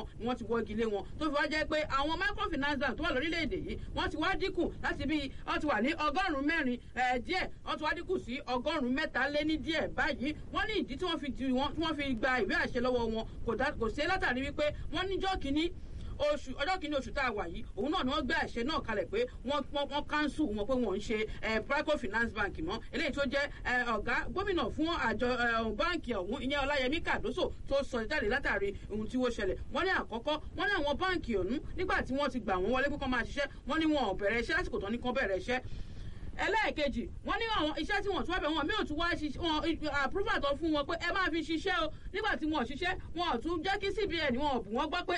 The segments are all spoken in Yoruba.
wọn ni wọ́n ti wọ́gi lé wọn tó fi wá jẹ́ pé àwọn microfinance bank tó wà lórílẹ̀‐èdè yìí wọ́n ti wá dínkù láti bí wọ́n ti wà ní ọgọ́rùn-ún mẹ́rin díẹ̀ wọ́n ti wá dínkù sí ọgọ́rùn-ún mẹ́ta lé ní díẹ̀ báyìí wọ́n ní ìdí tí wọ́n fi tí wọ́n fi gba ìwé àṣẹ lọ́wọ́ wọn kò sí látàrí wípé wọ́n níjọ́ kínní oṣù ọjọ́ kìíní oṣù tá a wà yìí òun náà ni wọ́n gbé àṣẹ náà kalẹ̀ pé wọ́n wọ́n kánsù wọn pé wọ́n ń ṣe Prico Finance Bank mọ́ eléyìí tó jẹ́ ọ̀gá gómìnà fún àjọ báǹkì ọ̀hún ìyẹn Ọláyẹmí Kàdóso tó sọ jáde látàrí ohun tí ó ṣẹlẹ̀ wọ́n ní àkọ́kọ́ wọ́n ní àwọn báǹkì ọ̀hún nígbà tí wọ́n ti gbà wọ́n wọlé pé kán máa ṣiṣẹ́ wọ́n ní wọn ò bẹ̀rẹ̀ iṣẹ́ lásìkò tán ní kán bẹ̀rẹ̀ iṣẹ́ ẹlẹ́ẹ̀kejì wọ́n ní àwọn iṣẹ́ tí wọ́n tún wá bẹ̀ wọ́n mi ò tún wá wọn approval tó fún wọn pé ẹ máa fi ṣiṣẹ́ o nígbà tí wọ́n ṣiṣẹ́ wọn ò tún jẹ́ kí CBN wọn ò bù wọ́n gbọ́ pé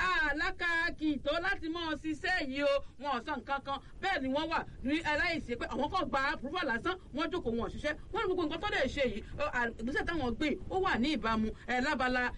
alákàkì tó láti mọ́ ọ ṣiṣẹ́ yìí o wọn ò sọ nǹkan kan bẹ́ẹ̀ ni wọ́n wà ní aláìsí pé àwọn kan gba approval lásán wọ́n jókòó wọn ò ṣiṣẹ́ wọ́n ní gbogbo nǹkan tó dẹ̀ ṣe yìí ìgbésẹ̀ táwọn gbé ó wà ní ìbámu lábala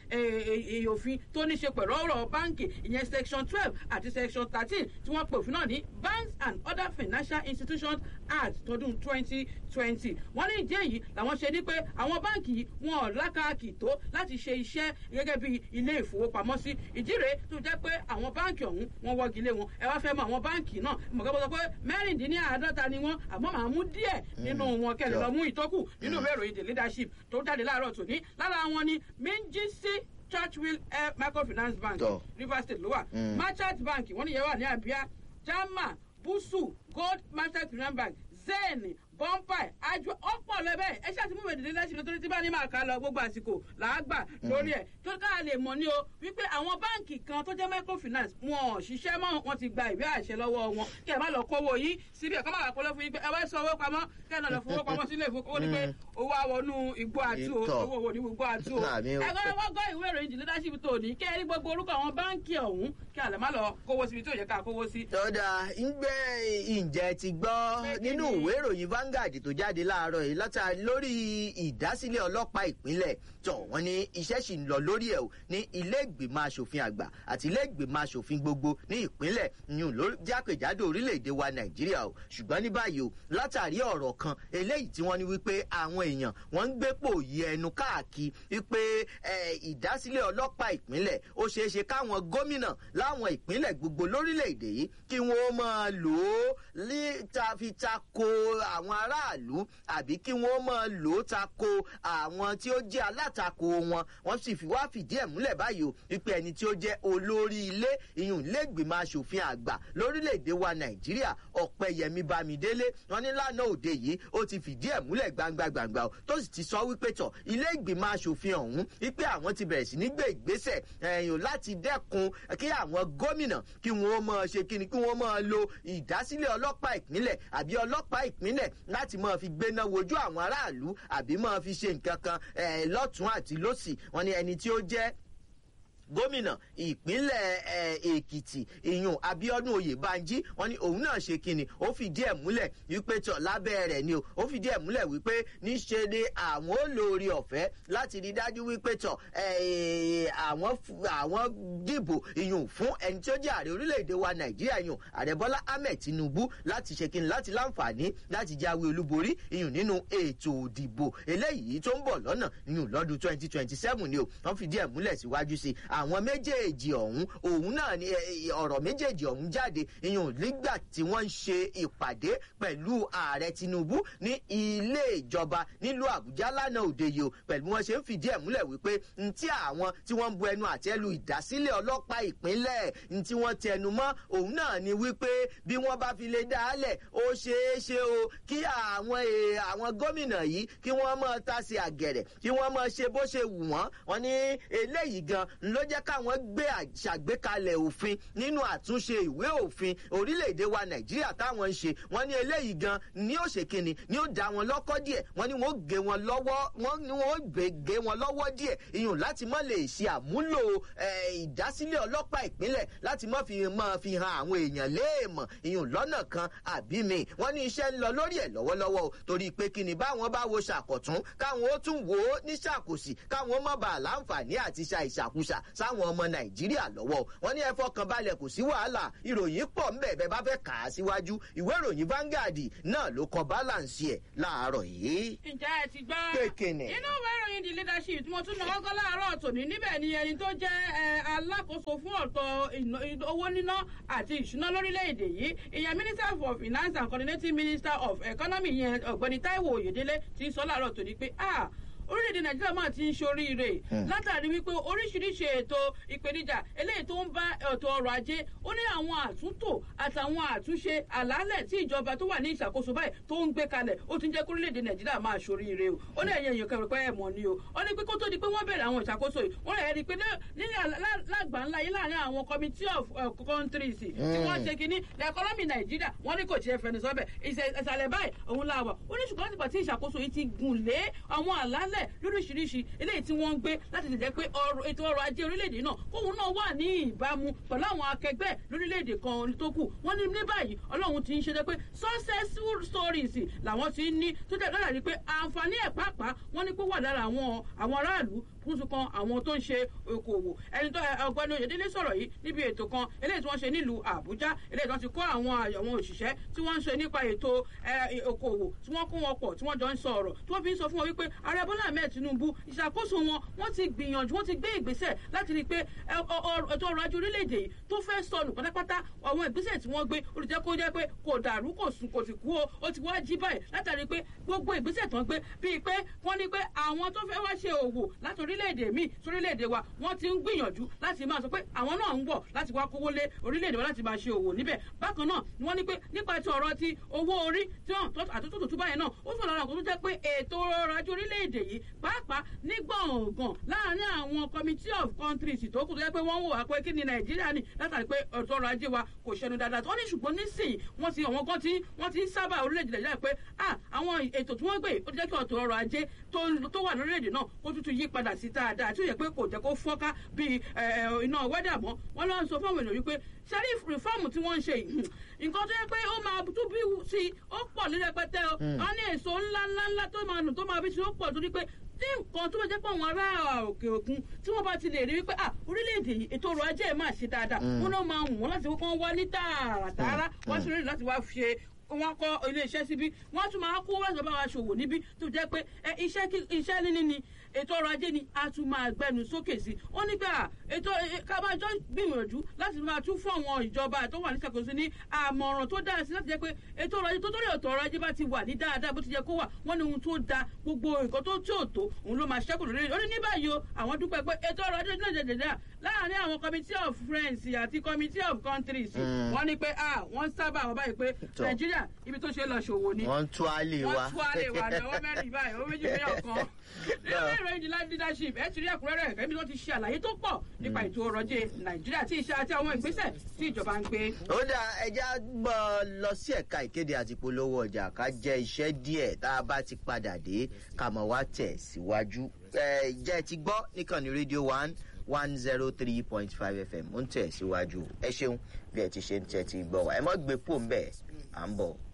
òfin tó ní ṣe pẹ̀lú ọ̀rọ̀ báǹkì ìyẹn section twelve àti section thirteen tí wọ́n pè òfin náà ní banks and other financial institutions act tọdún twenty twenty wọ́n ní ìdí èyí làwọn ṣe ní pé àwọn báǹkì yìí wọn ò lákàkì tó láti ṣe iṣẹ́ gẹ́gẹ́ bí ilé ìfowópamọ́sí ìdí rèé tó jẹ́ pé àwọn báǹkì ọ̀hún wọ́n wọ́gi lé wọn ẹ wá fẹ́ mọ àwọn báǹkì náà mọ̀gá sọ pé mẹ́rìndínláàádọ́ta ni wọ́n àmọ́ màá mú díẹ̀ nínú wọn kẹlẹ̀ lọ mú ìtókù nínú ìwé ìròyìn the leadership tó jáde láàárọ̀ tòní lára wọn ni Minjisi Churchwill Microfinance Bank Rivers State ló wà Merchant Bank wọ́n níyẹn wà ní Abia Jama busu gold master finance bank zen bọ́ńpà àjọ ọ̀pọ̀ lẹ́bẹ̀ ẹ ṣáà ti mú ìwé ìdílé lẹ́sìn nítorí tí bá ní máa kà lọ gbogbo àsìkò làágbà lórí ẹ̀ tó ká lè mọ̀ ní o wípé àwọn báǹkì kan tó jẹ́ microfinance wọn ò ṣiṣẹ́ mọ́ wọn ti gba ìwé àṣẹ lọ́wọ́ wọn kí ẹ má lọ kówó yìí síbi ẹ̀kọ́ máa kọ́lé fún yín pé ẹ wá sọ owó pamọ́ kí ẹ náà lọ fowó pamọ́ sílé ìfowópamọ́ ní pé owó àwọnú igbó àtú owó òwò ní igbó àtú o ẹgbẹ́ wọn gbọ́ ìwé ìròyìn ìdílé leadership tó ní kí ẹ rí gbogbo orúkọ àwọn báǹkì ọ̀hún kí àlẹ́ má lọ kówó síbi tó yẹ ká kówó sí. tọ́da ń gbé ìjẹ́ ti gbọ́ nínú ìwé ìròyìn Vanguard tó jáde láàárọ̀ yìí látà lórí ìdásílẹ̀ ọlọ́pàá ìpínlẹ̀ tọ̀ wọ́n ní iṣẹ́ sì ń lọ lórí ẹ̀ o ní ilé ìgbìmọ̀ asòfin àgbà àti ilé ìgbìmọ̀ asòfin gbogbo ní ìpínlẹ̀ yìí ló jákèjádò orílẹ̀-èdè wa Nàìjíríà o ṣùgbọ́n ní báyìí o látàrí ọ̀rọ̀ kan eléyìí tí wọ́n ní wípé àwọn èèyàn wọ́n ń gbépò yí ẹnu káàkiri wípé ìdásílẹ̀ ọlọ́pàá ìpínlẹ̀ ó ṣeé ṣe káwọn gómìnà láwọn ìpínlẹ̀ gbogbo lórílẹ̀-èdè yìí kí wọ́n máa lò ó ní fi tako àwọn aráàlú àbí kí wọ́n máa lò ó tako àwọn tí ó jẹ́ alátakò wọn wọ́n sì fi wá fìdí ẹ̀ múlẹ̀ báyìí o wípé ẹni tí ó jẹ́ olórí ilé ìyún lẹ́gbìmọ̀ asòfin àgbà lórílẹ̀‐èdè wa nàìjíríà ọ̀pẹ̀yẹmí bámidélé wọn ní lánàá òde yìí ó ti fìdí ẹ̀ múlẹ̀ gbangba gbangba o tó sì ti sọ wípé tọ̀ ilé ìgbìmọ̀ asòfin ọ̀hún wípé àwọn ti bẹ̀rẹ̀ sí ní gbé ìgbésẹ̀ ẹ̀yìn láti dẹ́kun kí àwọn gómìnà kí wọ́n máa ṣe kíni kí wọ́n máa lo ìdásílẹ̀ ọlọ́pàá ìpínlẹ̀ àbí ọlọ́pàá ìpínlẹ̀ láti máa fi gbéná wojú àwọn aráàlú àbí máa fi ṣe nǹkan kan lọ́tún àti lọ́sì wọn ni ẹni tí ó jẹ́ gómìnà ìpínlẹ̀ èkìtì ìyún abiodun oyèbánjí wọn ní òun náà ṣe kínni ó fìdí ẹ̀ múlẹ̀ wípé tọ̀ lábẹ́ rẹ̀ ni o ó fìdí ẹ̀ múlẹ̀ wípé níṣe ni àwọn olórí ọ̀fẹ́ láti rí dájú wípé tọ̀ àwọn àwọn dìbò ìyún fún ẹni tí ó jẹ́ ààrẹ orílẹ̀-èdè wa nàìjíríà ìyún ààrẹ bọ́lá ahmed tinubu láti ṣe kínni láti láǹfààní láti jáwé olúborí ìyún nínú ètò òdìbò eléyìí tó ń bọ̀ lọ́nà ìyún lọ́dún twenty twenty seven ni o wọ́n fìdí ẹ̀ múlẹ̀ síwájú sí i àwọn méjèèjì ọ̀hún òun náà ni ọ̀rọ̀ méjèèjì ọ̀hún jáde ìyẹn nígbà tí wọ́n ń ṣe ìpàdé pẹ̀lú ààrẹ tinubu ní ilé ìjọba nílùú àbújá lánàá òde yìí o pẹ̀lú wọn ṣe ń fìdí ẹ̀ múlẹ̀ wípé n tí àwọn tí wọ́n ń bu ẹnu àtẹ́lu ìdásílẹ̀ ọlọ́pàá ìpínlẹ̀ n tí wọ́n tẹnu mọ́ òun náà ni wípé bí wọ́n bá fi lè dálẹ̀ ó ṣeé ṣe o kí àwọn àwọn gómìnà yìí kí wọ́n mọ̀ tàsí àgẹ̀rẹ̀ kí wọ́n mọ̀ ṣe bó ṣe wù wọ́n wọ́n ní eléyìí gan ló jẹ́ káwọn gbé àṣàgbékalẹ̀ òfin nínú àtúnṣe ìwé òfin orílẹ̀-èdè wa nàìjíríà táwọn ń ṣe wọ́n ní eléyìí gan ní ó ṣe kínni ní ó dá wọn lọ́kọ́ díẹ̀ wọ́n ní wọ́n gé wọn lọ́wọ́ wọ́n ní wọ́n gé wọn lọ́wọ́ díẹ̀ ìyún láti mọ́ lè ṣe àmúlò ìdásílẹ̀ ọlọ́pàá ìpínlẹ̀ láti mọ́ fi mọ́ fi hàn àwọn èèyàn léèmọ̀ ìyún lọ́nà kan àbí mi wọ́n ní iṣẹ́ ń lọ lórí ẹ̀ lọ́wọ́lọ́wọ́ o torí pé kí ni báwọn bá wo ṣàkọ̀tún káwọn ó tún wò ó ní ṣàkòsì káwọn má bàa láǹfààní àti ṣàìṣàkúṣà sáwọn ọmọ nàìjíríà lọ́wọ́ wọn ní ẹ fọkàn balẹ̀ kò sí wàhálà ìròyìn pọ̀ ń bẹ̀ bẹ́ẹ̀ bá fẹ́ kà á síwájú ìwé ìròyìn Vanguard náà ló kọ balance ẹ̀ láàárọ̀ yìí. ǹjẹ́ ẹ ti gbọ́. Pékinì. inú ìwé ìròyìn the leadership tí mo tún náwó kọ́ láàárọ̀ tòní níbẹ̀ ni ẹni tó jẹ́ ẹ, alákòóso fún ọ̀tọ̀ ìná- ìná- owó níná àti ìṣúná lórílẹ̀‐èdè yìí ìyẹn minister for finance and coordinating minister of economy yẹn ọ̀gbẹ́ni Táíwò Oyèdélé ti sọ láàárọ̀ tòní pé ah orílẹ̀-èdè nàìjíríà máa ti ń ṣoríire látàrí wípé oríṣiríṣi ètò ìpèníjà eléyìí tó ń bá ètò ọrọ̀ ajé ó ní àwọn àtúntò àtàwọn àtúnṣe àlàálẹ̀ tí ìjọba tó wà ní ìṣàkóso báyìí tó ń gbé kalẹ̀ ó ti ń jẹ́ kí orílẹ̀-èdè nàìjíríà máa ṣoríire o ó ní ẹ̀yìn èèyàn kẹrù pé ẹ̀ mọ̀ ni o ó ní pé kó tó di pé wọ́n bẹ̀rẹ̀ àwọn ìṣàkóso yìí wọ́n rẹ̀ rí i pé nílẹ̀ lágbàńlá yìí láàrin àwọn committee of uh, countries tí wọ́n ṣe kínní the economy nàìjíríà wọ́n ní kò tiẹ̀ fẹnu sọ́bẹ̀ ìsàlẹ̀ báyìí òun la wà ó ní ṣùgbọ́n nígbà tí ìṣàkóso yìí ti gùn lé àwọn àlàálẹ̀ lóríṣiríṣi eléyìí tí wọ́n ń gbé láti lè jẹ́ pé ọrọ̀- ètò ọrọ̀ ajé orílẹ̀-èdè náà kóun náà wà ní ìbámu pẹ̀lú àwọn akẹgbẹ́ lórílẹ̀-èdè kan tó kù wọ́n ní ní báyìí ọlọ́run ti ń ṣe jẹ́ pé successful stories làwọn ti ń ní tó jẹ́ lọ́dà ní pé àǹfààní ẹ̀ pàápàá wọ́n ní pé wà lára àwọn àwọn aráàlú kúnṣu kan àwọn tó ń ṣe okòwò ẹni tó ẹ, ọ̀gbẹ́ni oyèdélé sọ̀rọ̀ yìí níbi ètò kan eléyìí tí wọ́n ṣe nílùú àbújá eléyìí tí wọ́n ti kọ́ àwọn àwọn òṣìṣẹ́ tí wọ́n ń ṣe nípa ètò ẹ, okòwò tí wọ́n kó wọn pọ̀ tí wọ́n jọ ń sọ ọ̀rọ̀ tí wọ́n fi ń sọ fún wọn wípé ààrẹ bọ́lá ahmed tinubu ìṣàkóso wọn wọ́n ti gbìyànjú wọ́n ti gbé ìgbésẹ̀ láti rí i pé ẹ, ọ- ọ- ètò ọrọ̀ ajé orílẹ̀-èdè yìí tó fẹ́ sọnù pátápátá àwọn ìgbésẹ̀ tí wọ́n gbé olùjẹ́ kó jẹ́ pé kò dàrú kò sùn kò sì kú o ó ti wá jí báyìí látàrí pé gbogbo ìgbésẹ̀ tó ń gbé bíi pé wọ́n ní pé àwọn tó fẹ́ wá ṣe òwò láti orílẹ̀-èdè míì sórílẹ̀-èdè wa wọ́n ti ń gbìyànjú láti máa sọ pé àwọn náà ń bọ̀ láti wá kówó lé orílẹ̀-èdè wa láti máa ṣe òwò níbẹ̀ bákan náà ni wọ́n ní pé nípa ti ọ̀rọ̀ ti owó orí tí wọ́n tó àtúntò tuntun báyìí náà ó sọ lára nǹkan tó jẹ́ pé ètò ọrọ̀ ajé orílẹ̀-èdè yìí pàápàá ní gbọ̀ngàn láàárín àwọn committee of countries tó kù tó jẹ́ pé wọ́n ń wò wá pé kí ni nàìjíríà ní látàrí pé ètò ọrọ̀ ajé wa kò ṣẹnu dáadáa tó ní ṣùgbọ́n nísìnyí wọ́n ti àwọn kan tí wọ́n ti ń sábà orílẹ̀-èdè nàìjíríà pé ah àwọn ètò tí wọ́n gbé ó ti jẹ́ kí ọ̀tọ̀ ọrọ̀ ajé tó tó wà lórílẹ̀-èdè náà kó tuntun yí padà sí dáadáa tí ó yẹ pé kò jẹ́ kó fọ́nká bíi ẹ, ẹ, iná wẹ́dà mọ́ wọ́n lọ́ ń sọ fáwọn èèyàn wípé sẹ́rí rìfọ́ọ̀mù tí wọ́n ń ṣe yìí nǹkan tó yẹ pé ó máa tún bí sí i ó pọ̀ ní rẹpẹtẹ o wọ́n ní èso ńlá ńlá ńlá tó máa nù tó máa bí sí i ó pọ̀ torí pé tí nǹkan tó bá jẹ́ pé àwọn ará òkè òkun tí wọ́n bá ti lè rí wípé ah orílẹ̀-èdè yìí ètò ọrọ̀ ajé ẹ̀ máa ṣe dáadáa wọn náà máa wù wọ́n láti wọ́n wá ní tààràtààrà wọ́n sì rí láti wá ṣe wọ́n kọ́ iléeṣẹ́ síbí wọ́n tún máa kó wáṣọ bá wa ṣòwò níbí tó jẹ́ pé ẹ, iṣẹ́ kí- iṣẹ́ níní ni ètò ọrọ̀ ajé ni a tún máa gbẹnu sókè sí ó ní pé à, ètò ẹ, ká máa jọ gbìyànjú láti máa tún fún àwọn ìjọba tó wà ní ṣàkóso ní àmọ̀ràn tó dáa sí láti jẹ́ pé ètò ọrọ̀ ajé tó torí ètò ọrọ̀ ajé bá ti wà ní dáadáa bó ti yẹ kó wà wọ́n ní ohun tó da gbogbo nǹkan tó tí ò tó òun ló máa ṣẹ́kù lórí ó ní ní báyìí o àwọn dúpẹ́ pé ètò ọrọ̀ ajé náà jẹjẹrẹ láàárín àwọn committee of friends àti committee of countries wọ́n ní pé ah wọ́n sábà wọ́n báyìí pé Tọ́. nàìjíríà ibi tó ṣe lọ ṣòwò ni wọ́n ń tú àlè wa. wọ́n tú àlè wà lọ́wọ́ mẹ́rin báyìí ó méjì mílíọ̀n kan nínú ìròyìn the life leadership ẹ ti rí ẹ̀kúnrẹ́rẹ́ ẹ̀fẹ́ bí wọ́n ti ṣe àlàyé tó pọ̀ nípa ètò ọrọ̀ ajé nàìjíríà tí iṣẹ́ àti àwọn ìgbésẹ̀ tí ìjọba ń gbé. ó dá ẹja gbọ́ lọ sí ẹ̀ka ìkéde àti polówó ọjà ká jẹ́ iṣẹ́ díẹ̀ tá a bá ti padà dé ká mọ̀ wá tẹ̀ síwájú. ẹ jẹ́ ti gbọ́ níkànnì rédíò one one zero three point five fm ó ń tẹ̀ síwájú ẹ ṣeun bí ẹ ti ṣe ń tẹ̀ ti gbọ́ wa ẹ mọ́ gbé pò ń bẹ̀ à ń bọ̀.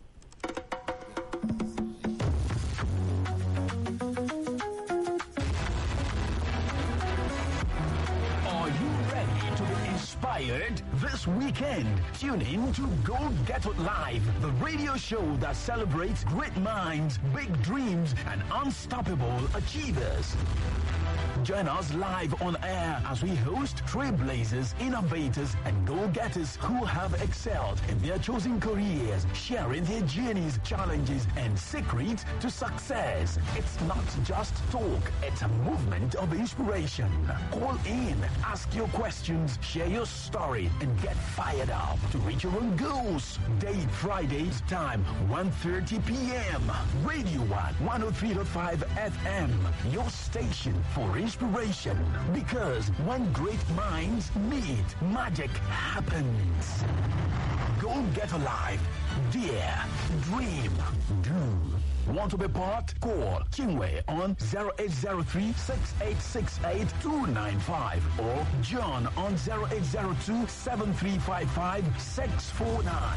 Are you ready to be inspired this weekend? Tune in to Go Get It Live, the radio show that celebrates great minds, big dreams, and unstoppable achievers. Join us live on air as we host trailblazers, innovators, and go-getters who have excelled in their chosen careers, sharing their journeys, challenges, and secrets to success. It's not just talk, it's a movement of inspiration. Call in, ask your questions, share your story, and get fired up to reach your own goals. Date Fridays, time 1.30 p.m. Radio 1, 103.5 FM, your station for inspiration. Because when great minds meet, magic happens. Go get alive. Dare. Dream. Do. Want to be part? Call Kingway on 0803 6868 295 or John on 0802 7355 649.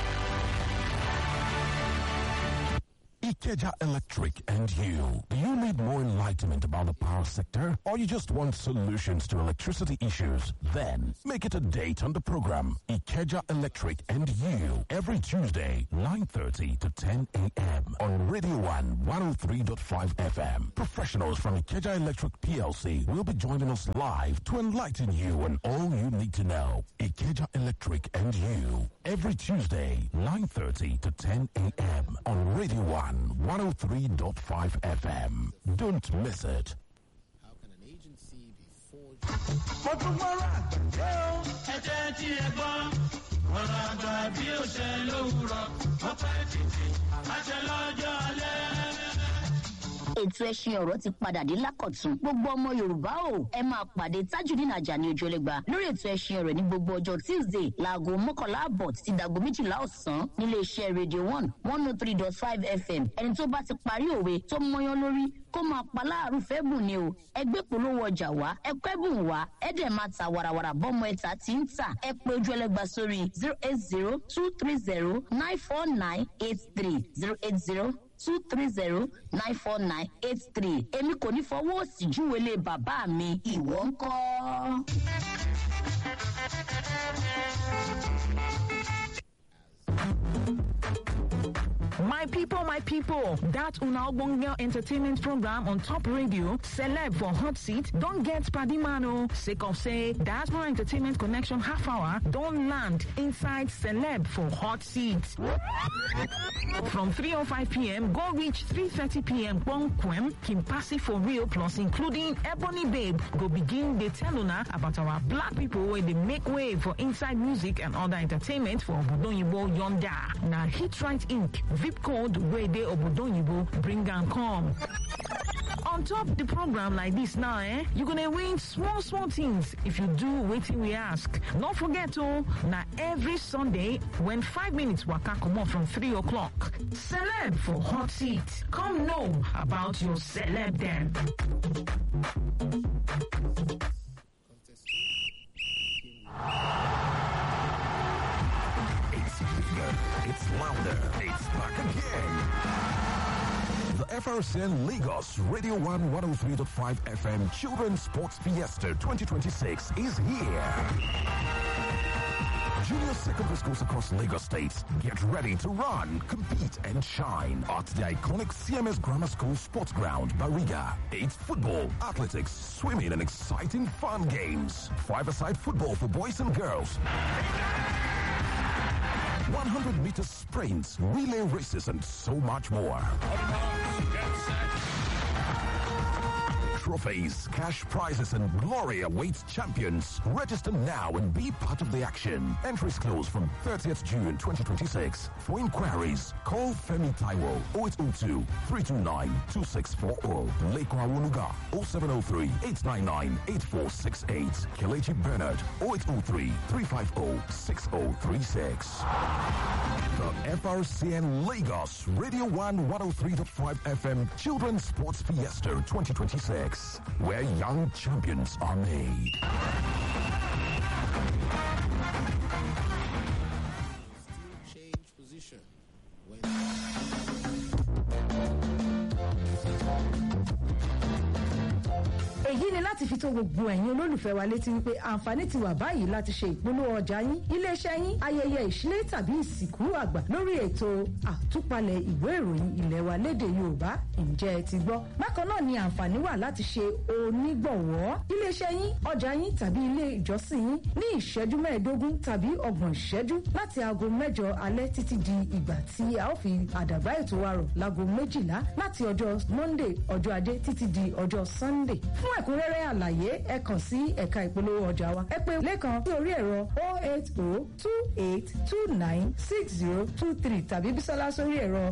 Ikeja Electric and you. Do you need Need more enlightenment about the power sector? Or you just want solutions to electricity issues? Then make it a date on the program Ikeja Electric and You every Tuesday, 9.30 to 10 a.m. on Radio 1 103.5 FM. Professionals from Ikeja Electric PLC will be joining us live to enlighten you on all you need to know. Ikeja Electric and You every Tuesday, 9.30 to 10 a.m. on Radio 1 103.5 FM. Don't miss it. How can an agency be forged? mo tún gbọ́rọ̀ àgbẹ̀ ó. ẹ jẹ́ tí ẹ gbọ́ ọ̀rọ̀ àgbà bí ó ṣe lówùrọ̀ ó pẹ́ títí àṣẹ lọ́jọ́ alẹ́. ètò ẹṣin ọ̀rọ̀ ti padà dé lákọ̀tún gbogbo ọmọ yorùbá o ẹ máa pàdé tajudeen ajani ojúlẹ̀gba lórí ètò ẹṣin ọ̀rọ̀ ní gbogbo ọjọ́ tuesday láago mọ́kànlá àbọ̀ títí dàgbo méjìlá ọ̀sán nílé iṣẹ́ radio one one oh three dot five fm ẹni tó bá ti parí òwe tó mọyán lórí kó máa pa láàrú fẹ́ bùn ni o ẹgbẹ́ polówó ọjà wá ẹkọ́ ẹ̀bùn wá ẹ̀dẹ̀ máa ta warawara bọ́mọ ẹ̀ta tí ń tà ẹ pé ojú ẹlẹ́gba sórí zero eight zero two three zero nine four nine eight three zero eight zero two three zero nine four nine eight three èmi kò ní fọwọ́ òsì júwèlé bàbá mi ìwọ ń kọ́. My people, my people, that Una Ogbonge entertainment program on top radio, celeb for hot seat, don't get Padimano. Sake of say, Diaspora Entertainment Connection half hour, don't land inside celeb for hot seat. From 3.05 p.m., go reach 3.30 p.m. Bonquem, Kimpasi for real, plus including Ebony Babe, go begin the tell una about our black people where they make way for inside music and other entertainment for Obodonyibo Yonda. Now, Hit Right Inc. VIP code where they Obodonyibo bring and come. On top the program like this now, eh? You're gonna win small, small things if you do waiting we ask. Don't forget oh, now every Sunday when five minutes waka come on from three o'clock. Celeb for hot seat. Come know about your celeb then. It's bigger, it's louder, it's back again. The FRCN Lagos Radio 1 103.5 FM Children's Sports Fiesta 2026 is here. Junior secondary schools across Lagos State get ready to run, compete, and shine at the iconic CMS Grammar School Sports Ground, Bariga. It's football, athletics, swimming, and exciting fun games. Five-a-side football for boys and girls. 100 meter sprints, relay races, and so much more. Trophies, cash prizes, and glory awaits champions. Register now and be part of the action. Entries close from 30th June 2026. For inquiries, call Femi Taiwo 0802 329 2640. Leko Awoluga 0703 899 8468. Kelechi Bernard 0803 350 6036. The FRCN Lagos Radio 1 103.5 FM Children's Sports Fiesta 2026, where young champions are made. Still change position when èyí ni láti fi tó gbogbo ẹ̀yin olólùfẹ́ wa létí wípé àǹfààní ti wà báyìí láti ṣe ìpolówó ọjà yín iléeṣẹ́ yín ayẹyẹ ìṣílé tàbí ìsìnkú àgbà lórí ètò àtúpalẹ̀ ìwé ìròyìn ilẹ̀ wa léde yorùbá ǹjẹ́ ẹ ti gbọ́ bákan náà ni àǹfààní wà láti ṣe onígbọ̀wọ́ iléeṣẹ́ yín ọjà yín tàbí ilé ìjọsìn yín ní ìṣẹ́jú mẹ́ẹ̀ẹ́dógún tàbí ọgbọ̀n ìṣẹ́jú láti aago mẹ́jọ alẹ́ títí di ìgbà tí a ó fi àdàbá ètò wa rọ̀ láago méjìlá láti ọjọ́ monday ọjọ́ ajé títí di ọjọ́ sunday fún ẹ̀kúnrẹ́rẹ́ àlàyé ẹ kàn sí ẹ̀ka ìpolówó ọjà wa ẹ pé lẹ́kan sí orí ẹ̀rọ 08028296023 tàbí bísọ́lá sórí ẹ̀rọ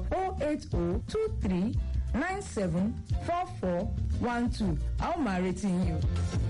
08023 974412 a ó máa retí yín o.